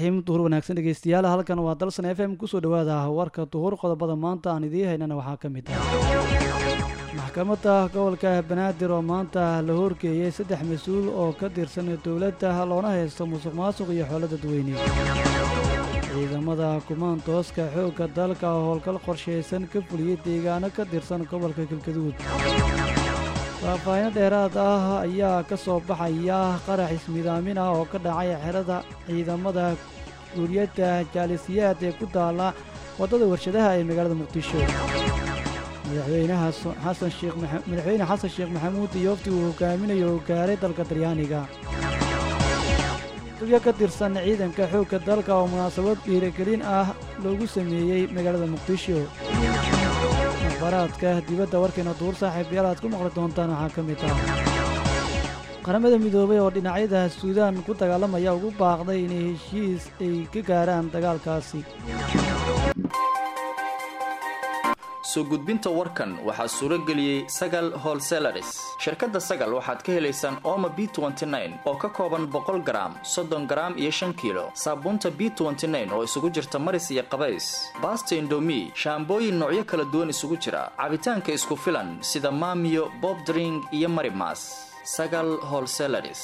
raxiim duhur wanaagsan dhegeystayaal halkan waa dalsan f m kusoo dhawaada warka duhur qodobada maanta aan idiin haynana waxaa ka mid ah maxkamadda gobolka banaadir oo maanta la horgeeyey saddex mas-uul oo ka tirsan dowladda loona haysto musuq maasuq iyo xoolo dadweyne ciidamada kumaantooska xoogga dalka oo howlgal qorshaysan ka fuliyey deegaano ka tirsan gobolka galgaduud faahfaahin dheeraad ah ayaa ka soo baxaya qarax ismidaamin ah oo ka dhacay xerada ciidamada guuriyadda jaalisiyaad ee ku taalla waddada warshadaha ee magaalada muqdisho madaxweynaha xasan sheekh madaxweyne xasan sheekh maxamuud iyo wafti uu hogaaminayo oo gaaray dalka talyaaniga dubyo ka tirsan ciidanka xoogga dalka oo munaasabad dhiirigelin ah loogu sameeyey magaalada muqdisho baraadka dibadda warkeena duur saaxiibayaal aad ku maqli doontaan waxaa ka mid ah qaramada midoobay oo dhinacyada suudaan ku dagaalamaya ugu baaqday inay heshiis ay ka gaaraan dagaalkaasi soo gudbinta warkan waxaa suuro geliyey sagal holselaris shirkadda sagal waxaad ka helaysaan ooma b oo ka kooban boqol garaam soddon garaam iyo shan kiilo saabuunta b oo isugu jirta maris iyo qabays baasta indomi shaambooyin noocyo kala duwan isugu jira cabitaanka isku filan sida maamiyo bobdring iyo marimas sagal holselaris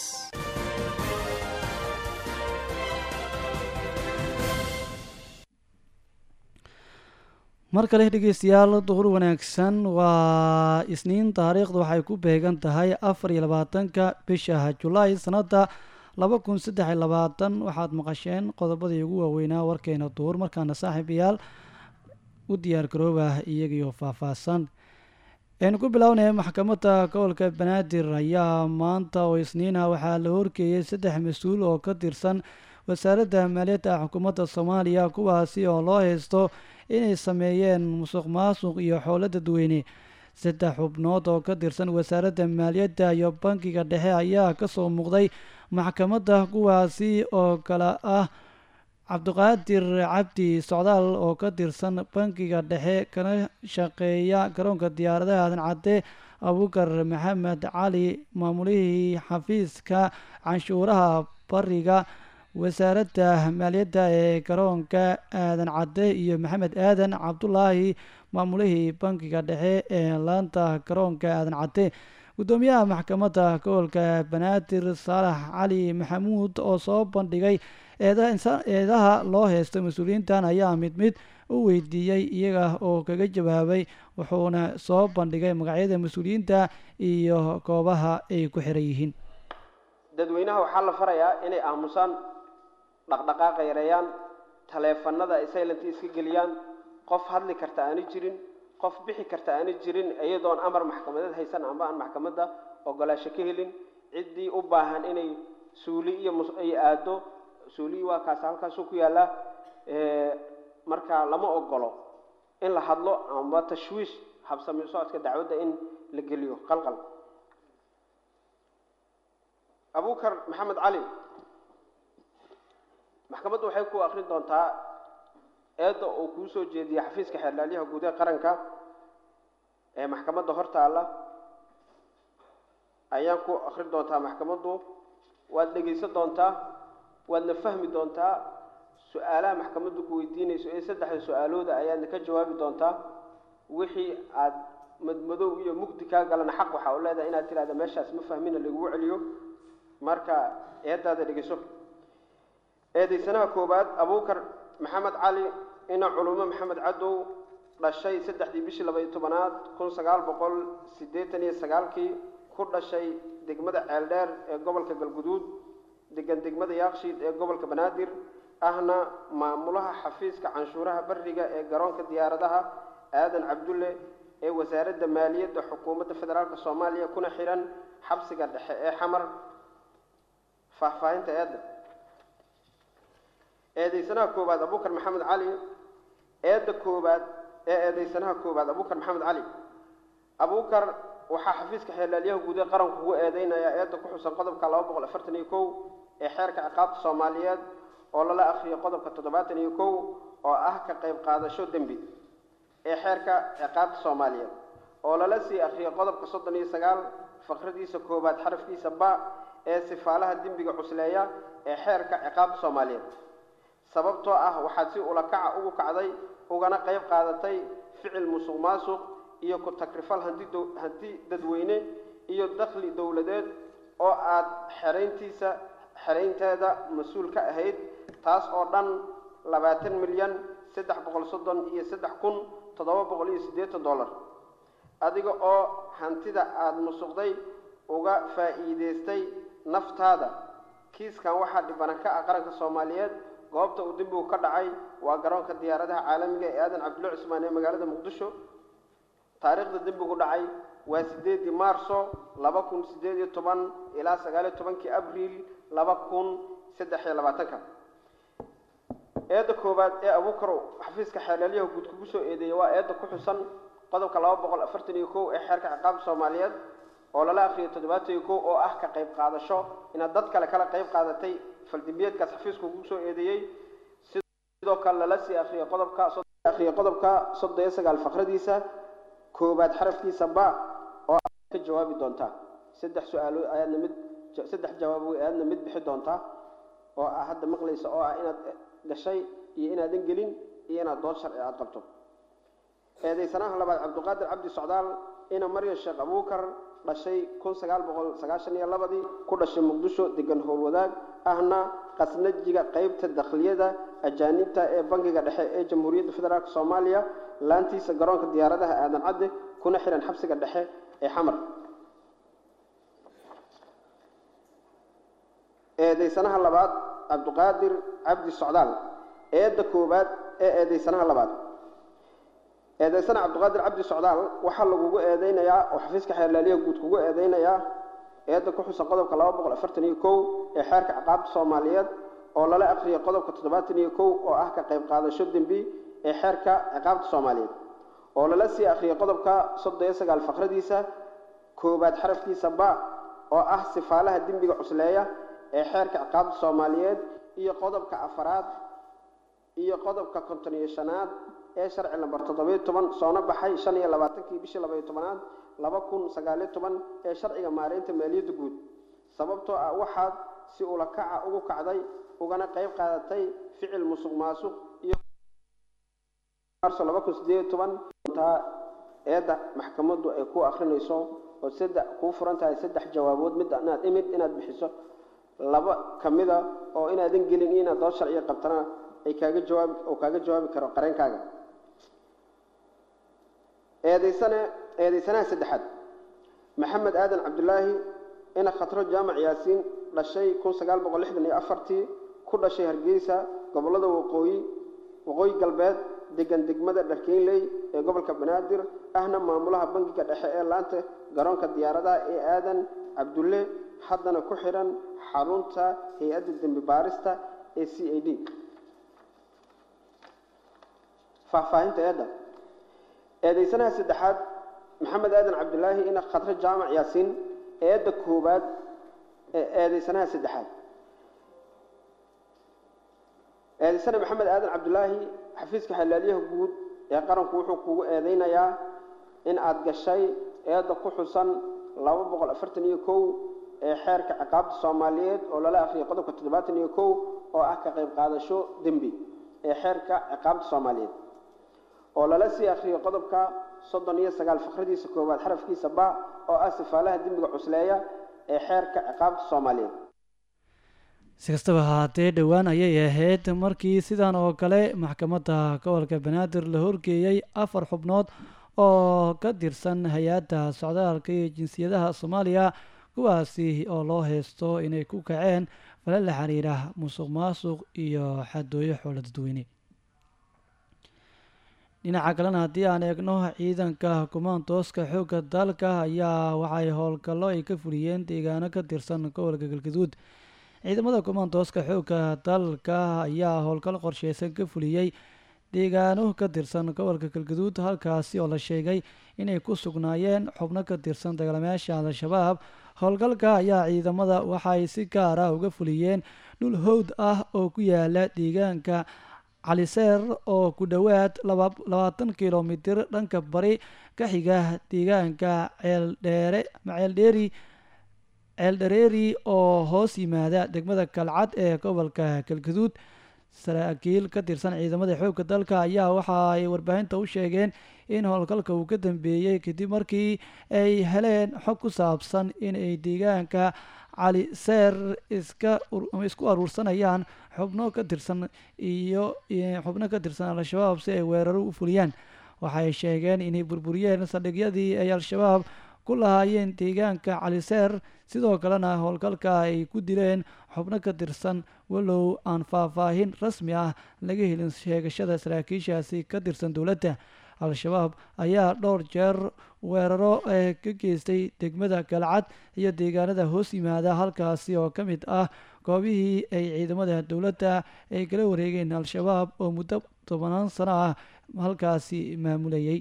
mar kale dhegeystayaal duhur wanaagsan waa isniin taariikhdu waxay ku beegan tahay afar iyo labaatanka bisha julaay sanadda laba kun saddex iyo labaatan waxaad maqasheen qodobadii ugu waaweynaa warkeena duhur markaana saaxiibayaal u diyaar garooba iyagiyo faahfaahsan aynu ku bilownaya maxkamadda gobolka banaadir ayaa maanta oo isniina waxaa la horgeeyey saddex mas-uul oo ka tirsan wasaaradda maaliyadda xukuumadda soomaaliya kuwaasi oo loo haysto inay sameeyeen musuq maasuq iyo xoolo dadweyne saddex xubnood oo ka tirsan wasaaradda maaliyadda iyo bankiga dhexe ayaa kasoo muuqday maxkamadda kuwaasi oo kale ah cabdiqaadir cabdi socdaal oo ka tirsan bankiga dhexe kana shaqeeya garoonka diyaaradaha aadan cadde abukar maxamed cali maamulihii xafiiska canshuuraha bariga wasaaradda maaliyadda ee garoonka aadan cadde iyo maxamed aadan cabdulaahi maamulihii bankiga dhexe ee laanta garoonka aadan cadde guddoomiyaha maxkamadda gobolka banaadir saalax cali maxamuud oo soo bandhigay eedaha loo haysta mas-uuliyiintan ayaa mid mid u weydiiyey iyaga oo kaga jawaabay wuxuuna soo bandhigay magacyada mas-uuliyiinta iyo goobaha ay ku xiran yihiin dadweynaha waxaa la farayaa inay aamusaan dhaqdhaqaaqa yareeyaan taleefanada ay silent iska geliyaan qof hadli karta aani jirin qof bixi karta aani jirin iyadoon amar maxkamadeed haysan amba aan maxkamadda ogolaasho ka helin ciddii u baahan inay suuli iyo ay aado suuliyi waa kaas halkaasuu ku yaallaa marka lama ogolo in la hadlo amba tashwiish habsami socodka dacwadda in la geliyo qalqal abukar maxamed cali maxkamaddu waxay ku akrin doontaa eedda uu kuu soo jeediyey xafiiska xeerlaalyaha guud ee qaranka ee maxkamadda hor taalla ayaan ku akrin doontaa maxkamaddu waad dhegaysan doontaa waadna fahmi doontaa su-aalaha maxkamaddu ku weydiinayso ee saddexda su-aalooda ayaadna ka jawaabi doontaa wixii aad madmadow iyo mugdi kaa galana xaq waxaa u leedahay inaad tidhahda meeshaas ma fahmina lagugu celiyo marka eeddaada dhegeyso eedaysanaha koowaad abukar maxamed cali ina culumo maxamed cadow dhashay saddexdii bishii labaiyo tobanaad kun sagaal boqol siddeetan iyo sagaalkii ku dhashay degmada ceeldheer ee gobolka galguduud degan degmada yaakshiid ee gobolka banaadir ahna maamulaha xafiiska canshuuraha bariga ee garoonka diyaaradaha aadan cabdulle ee wasaaradda maaliyadda xukuumadda federaalk soomaaliya kuna xihan xabsiga dhexe ee xamar faahfaahinta eedda eedaysanaha koowaad abukar maxamed cali eedda koowaad ee eedaysanaha koowaad abukar maxamed cali abukar waxaa xafiiska xeerlaalyaha guud ee qaranku ugu eedeynayaa eedda ku xusan qodobka laba boqol afartan iyo kow ee xeerka ciqaabta soomaaliyeed oo lala akhriyay qodobka toddobaatan iyo kow oo ah ka qayb qaadasho dembi ee xeerka ciqaabta soomaaliyeed oo lala sii akhriyay qodobka soddon iyo sagaal faqradiisa koowaad xarafkiisa ba ee sifaalaha dembiga cusleeya ee xeerka ciqaabta soomaaliyeed sababtoo ah waxaad si ulakaca ugu kacday ugana qayb qaadatay ficil musuq maasuq iyo ku takrifal hanti dow- hanti dadweyne iyo dakhli dowladeed oo aad xerayntiisa xeraynteeda mas-uul ka ahayd taas oo dhan labaatan milyan saddex boqol soddon iyo saddex kun toddoba boqol iyo siddeetan dollar adiga oo hantida aada musuqday uga faa'iidaystay naftaada kiiskan waxaa dhibana ka ah qaranka soomaaliyeed goobta uu dembigu ka dhacay waa garoonka diyaaradaha caalamiga ee aadan cabdulla cusmaan ee magaalada muqdisho taariikhda dembigu dhacay waa sideedii maarso laba kun sideed iyo toban ilaa sagaal iyo tobankii abriil laba kun saddex iyo labaatanka eedda koowaad ee abuukarow xafiiska xeelaalyaha guud kugu soo eedeeyey waa eedda ku xusan qodobka laba boqol afartan iyo kow ee xeerka ciqaabta soomaaliyeed oo lala akhriyay toddobaatan iyo kow oo ah ka qayb qaadasho inaad dad kale kala qayb qaadatay faldimbiyeedkaas xafiisku kugu soo eedeeyey sidoo kale lala sii akhriyay qodobka akhriyay qodobka soddon iyo sagaal faqradiisa koobaad xarafkiisa ba oo aad ka jawaabi doontaa saddex su-aalood ayaadna mid saddex jawaabo ayaadna mid bixi doontaa oo ah hadda maqlaysa oo ah inaad gashay iyo inaadan gelin iyo inaad dood sharci aad qabto eedaysanaha labaad cabdiqaadir cabdi socdaal ina maryan sheekh abuukar dhashay kun sagaal boqol sagaashan iyo labadii ku dhashay muqdisho degan howlwadaag ahna qasnajiga qeybta dakhliyada ajaanibta ee bangiga dhexe ee jamhuuriyadda federaalk soomaaliya laantiisa garoonka diyaaradaha aadan cadde kuna xihan xabsiga dhexe ee xamar eedaysanaha labaad cabdiqaadir cabdi socdaal eedda koowaad ee eedaysanaha labaad eedaysana cabdiqaadir cabdi socdaal waxaa lagugu eedeynayaa oo xafiiska xeerlaaliyaha guud kugu eedeynayaa eedda ku xusan qodobka laba boqol afartan iyo kow ee xeerka ciqaabta soomaaliyeed oo lala akhriyay qodobka toddobaatan iyo kow oo ah ka qayb qaadasho dembi ee xeerka ciqaabta soomaaliyeed oo lala sii akhriyay qodobka soddon iyo sagaal faqradiisa koowaad xarafkiisa ba oo ah sifaalaha dembiga cusleeya ee xeerka ciqaabta soomaaliyeed iyo qodobka afaraad iyo qodobka konton iyo shanaad ee sharci lambar toddobiyo toban soona baxay shan iyo labaatankii bishii labaiyo tobanaad laba kun sagaaliyo toban ee sharciga maareynta maaliyadda guud sababtoo ah waxaad si ulakaca ugu kacday ugana qayb qaadatay ficil musuq maasuq iyo marso laba kun sideed iyo toban taa eedda maxkamaddu ay ku akrinayso oo saddex kuu furan tahay saddex jawaabood mid inaad imid inaad bixiso laba ka mida oo inaadan gelin iyo inaad dood sharciga qabtana ay kaaga jawaabi oo kaaga jawaabi karo qareenkaaga eedaysane eedaysanaha saddexaad maxamed aadan cabdulaahi ina khatro jaamac yaasiin dhashay kun sagaal boqol lixdan iyo afartii ku dhashay hargeysa gobollada waqooyi waqooyi galbeed degan degmada dharkeynley ee gobolka banaadir ahna maamulaha bangiga dhexe ee laanta garoonka diyaaradaha ee aadan cabdulle haddana ku xidhan xarunta hay-adda dembi baarista ee c a d faahfaahinta eedda eedaysanaha saddexaad maxamed aadan cabdulaahi ina khadre jaamac yaasiin eedda koowaad ee eedaysanaha saddexaad eedaysana maxamed aadan cabdulaahi xafiiska xalaaliyaha guud ee qaranku wuxuu kugu eedeynayaa in aada gashay eedda ku xusan laba boqol afartan iyo kow ee xeerka ciqaabta soomaaliyeed oo lala akhriyay qodobka toddobaatan iyo kow oo ah ka qayb qaadasho dembi ee xeerka ciqaabta soomaaliyeed oo lala sii akhriyay qodobka soddon iyo sagaal fakradiisa koowaad xarafkiisa ba oo ah sifaalaha dembiga cusleeya ee xeerka ciqaabta soomaaliyeed si kastaba haatee dhowaan ayay ahayd markii sidan oo kale maxkamadda gobolka banaadir la horgeeyey afar xubnood oo ka tirsan hay-adda socdaalka iyo jinsiyadaha soomaaliya kuwaasi oo loo haysto inay ku kaceen fala la xiriira musuq maasuq iyo xadooyo xoolo dadweyne dhinaca kalena haddii aan eegno ciidanka kumaantooska xoogga dalka ayaa waxay howlgallo ay ka fuliyeen deegaano ka tirsan gobolka galgaduud ciidamada kumaantooska xoogga dalka ayaa howlgal qorsheysan ka fuliyey deegaano ka tirsan gobolka galgaduud halkaasi oo la sheegay inay ku sugnaayeen xubno ka tirsan dagaalamayaasha al-shabaab howlgalka ayaa ciidamada waxay si gaar ah uga fuliyeen dhul howd ah oo ku yaala deegaanka caliseer oo ku dhowaad labaatan kilomitir dhanka bari ka xiga deegaanka ceeldheere maceeldheeri ceeldhareeri oo hoos yimaada degmada kalcad ee gobolka galgaduud saraakiil ka tirsan ciidamada xoogga dalka ayaa waxa ay warbaahinta u sheegeen in howlgalka uu ka dambeeyey kadib markii ay heleen xog ku saabsan in ay deegaanka cali seer iska isku aruursanayaan xubno ka tirsan iyo xubno ka tirsan al-shabaab si ay weeraro u fuliyaan waxay sheegeen inay burburiyeen saldhigyadii ay al-shabaab ku lahaayeen deegaanka caliseer sidoo kalena howlgalka ay ku dileen xubno ka tirsan walow aan faahfaahin rasmi ah laga helin sheegashada saraakiishaasi ka tirsan dowladda al-shabaab ayaa dhowr jeer weeraro ee ka geystay degmada galcad iyo deegaanada hoos yimaada halkaasi oo ka mid ah goobihii ay ciidamada dowladda ay kala wareegeen al-shabaab oo muddo tobanaan sano ah halkaasi maamulayay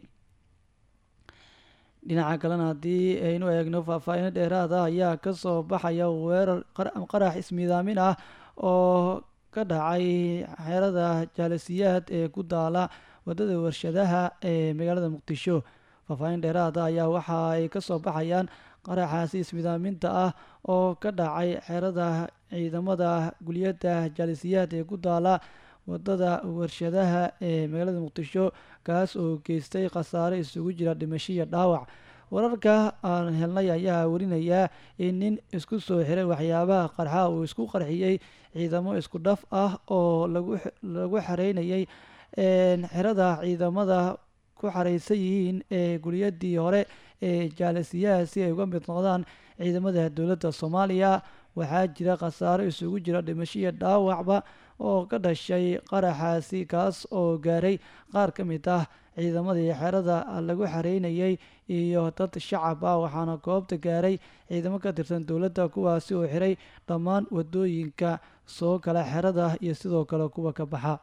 dhinaca kalena haddii aynu eegno faahfaahino dheeraad ah ayaa kasoo baxaya weerar qarax ismiidaamin ah oo ka dhacay xeerada jaalasiyaad ee ku daala wadada warshadaha ee magaalada muqdisho faahfaahin dheeraada ayaa waxa ay kasoo baxayaan qaraxaasi ismidaaminta ah oo ka dhacay xeerada ciidamada guliyada jaalisiyaad ee ku daala wadada warshadaha ee magaalada muqdisho kaas oo geystay khasaare isugu jira dhimasho iyo dhaawac wararka aan helnay ayaa warinayaa in nin isku soo xiray waxyaabaha qarxa uu isku qarxiyey ciidamo isku dhaf ah oo lagu xareynayay xerada ciidamada ku xareysan yihiin ee guliyadii hore ee jaalisiyaha si ay uga mid noqdaan ciidamada dowladda soomaaliya waxaa jira khasaaro isugu jira dhimasho iyo dhaawacba oo ka dhashay qaraxaasi kaas oo gaaray qaar ka mid ah ciidamadii xerada lagu xareynayay iyo dad shacab ah waxaana goobta gaaray ciidamo ka tirsan dowladda kuwaasi oo xiray dhammaan wadooyinka soo gala xerada iyo sidoo kale kuwa ka baxa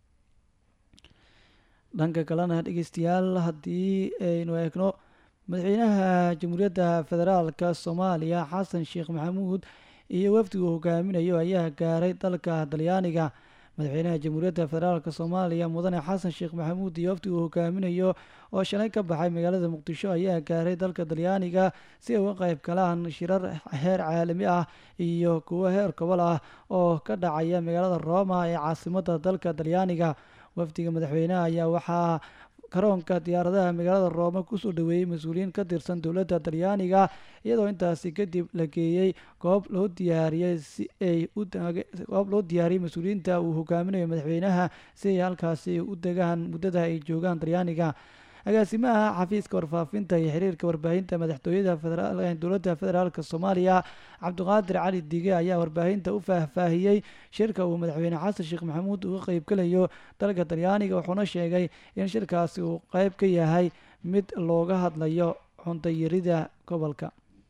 dhanka kalena dhegeystayaal haddii aynu eegno madaxweynaha jamhuuriyadda federaalka soomaaliya xasan sheekh maxamuud iyo wafdigu hogaaminayo ayaa gaaray dalka talyaaniga madaxweynaha jamhuuriyadda federaalk soomaaliya mudane xasan sheekh maxamuud iyo wafdigu hogaaminayo oo shalay ka baxay magaalada muqdisho ayaa gaaray dalka talyaaniga si ay uga qayb galaan shirar heer caalami ah iyo kuwo heer gobol ah oo ka dhacaya magaalada roma ee caasimada dalka talyaaniga wafdiga madaxweynaha ayaa waxaa garoonka diyaaradaha magaalada roome kusoo dhaweeyey mas-uuliyiin ka tirsan dowladda talyaaniga iyadoo intaasi kadib la geeyey goob loo diyaariyey si ay goob loo diyaariyey mas-uuliyiinta uu hogaaminayo madaxweynaha si ay halkaasi u degaan muddada ay joogaan talyaaniga agaasimaha xafiiska warfaafinta iyo xiriirka warbaahinta madaxtooyada dowladda federaalk soomaaliya cabdiqaadir cali dige ayaa warbaahinta u faahfaahiyey shirka uu madaxweyne xasan sheekh maxamuud uga qeybgelayo dalka talyaaniga wuxuuna sheegay in shirkaasi uu qeyb ka yahay mid looga hadlayo cuntayarida gobolka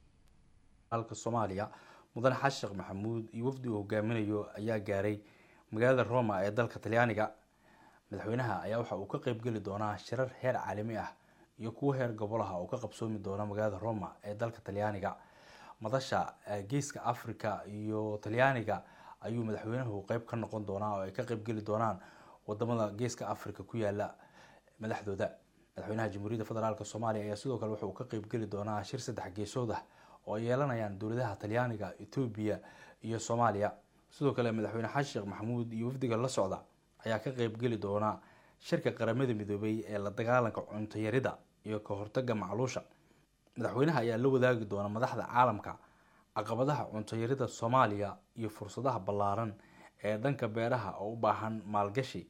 dalka soomaaliya mudane xasan sheekh maxamuud iyo wafdi uu hogaaminayo ayaa gaaray magaalada roma ee dalka talyaaniga madaxweynaha ayaa waxa uu ka qeybgeli doonaa shirar heer caalami ah iyo kuwo heer gobolaha oo ka qabsoomi doona magaalada roma ee dalka talyaaniga madasha geeska africa iyo talyaaniga ayuu madaxweynuhu qeyb ka noqon doonaa oo ay ka qeybgeli doonaan wadamada geeska africa ku yaala madaxdooda madaxweynaha jamhuuriyadda federaalk soomaaliya ayaa sidoo kale waxa uu ka qeybgeli doonaa shir saddex geesood ah oo ay yeelanayaan dowladaha talyaaniga etoobiya iyo soomaaliya sidoo kale madaxweyne xasan sheekh maxamuud iyo wafdiga la socda ayaa ka qeybgeli doona shirka qaramada midoobay ee la dagaalanka cuntayarida iyo ka hortaga macluusha madaxweynaha ayaa la wadaagi doona madaxda caalamka caqabadaha cuntayarida soomaaliya iyo fursadaha ballaaran ee dhanka beeraha oo u baahan maalgashi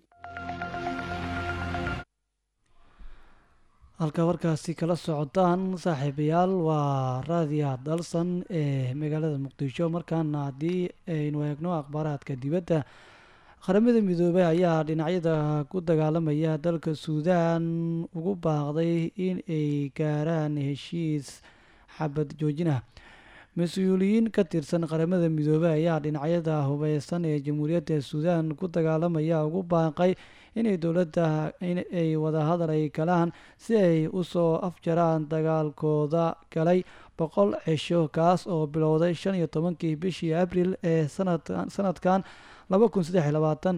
halka warkaasi kala socotaan saaxiibayaal waa raadiyaha dalsan ee magaalada muqdisho markaana haddii aynu eegno akhbaaraadka dibadda qaramada midoobey ayaa dhinacyada ku dagaalamaya dalka suudaan ugu baaqday in ay gaaraan heshiis xabad joojinah mas-uuliyiin ka tirsan qaramada midoobey ayaa dhinacyada hubeysan ee jamhuuriyadda suudaan ku dagaalamaya ugu baaqay inay dowladda inay wadahadal ay galaan si ay usoo afjaraan dagaalkooda galay boqol cisho kaas oo bilowday shan iyo tobankii bishii abril ee sanadkan laba kun saddex iyo labaatan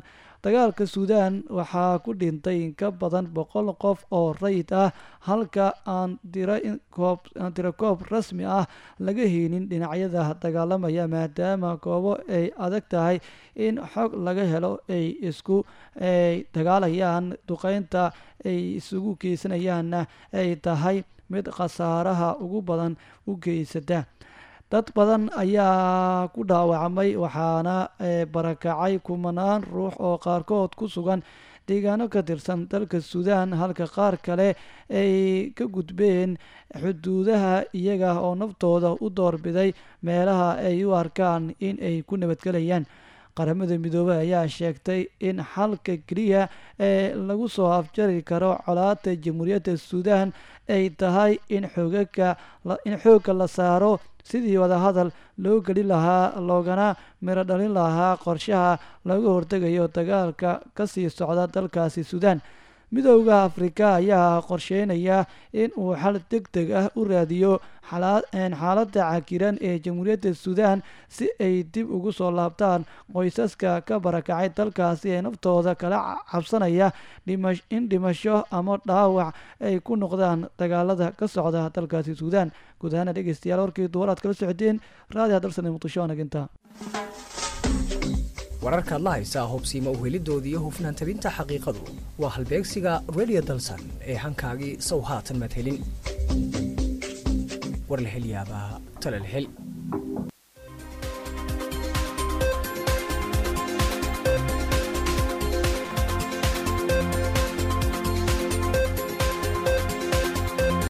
dagaalka suudaan waxaa ku dhintay in ka badan boqol qof oo rayid ah halka aan tira koob rasmi ah laga heynin dhinacyada dagaalamaya maadaama goobo ay adag tahay in xog laga helo ay isku dagaalayaan duqeynta ay isugu geysanayaanna ay tahay mid khasaaraha ugu badan u geysata dad badan ayaa ku dhaawacmay waxaana barakacay kumanaan ruux oo qaarkood ku sugan deegaano ka tirsan dalka suudaan halka qaar kale ay ka gudbeen xuduudaha iyaga oo naftooda u doorbiday meelaha ay u arkaan in ay ku nabadgelayaan qaramada midoobey ayaa sheegtay in xalka keliya ee lagu soo afjari karo colaada jamhuuriyadda suudaan ay tahay in xoogaga in xoogga la saaro sidii wadahadal loo geli lahaa loogana miro dhalin lahaa qorshaha laga hortegayo dagaalka kasii socda dalkaasi suudaan midooda afrika ayaa qorsheynaya in uu xal deg deg ah u raadiyo xaaladda cakiran ee jamhuuriyadda suudaan si ay dib ugu soo laabtaan qoysaska ka barakacay dalkaasi ee naftooda kala cabsanaya in dhimasho ama dhaawac ay ku noqdaan dagaalada ka socda dalkaasi suudaan guud ahaana dhegeystayaal warkii duwar aad kala socdeen raadiha dalsan muqdisho anaginta wararkaad la haysaa hobsiima uhelidooda iyo hufnaan tabinta xaqiiqadu waa halbeegsiga redio dalsan ee hankaagii sow haatan madhelin war la hel yaabaa talal hel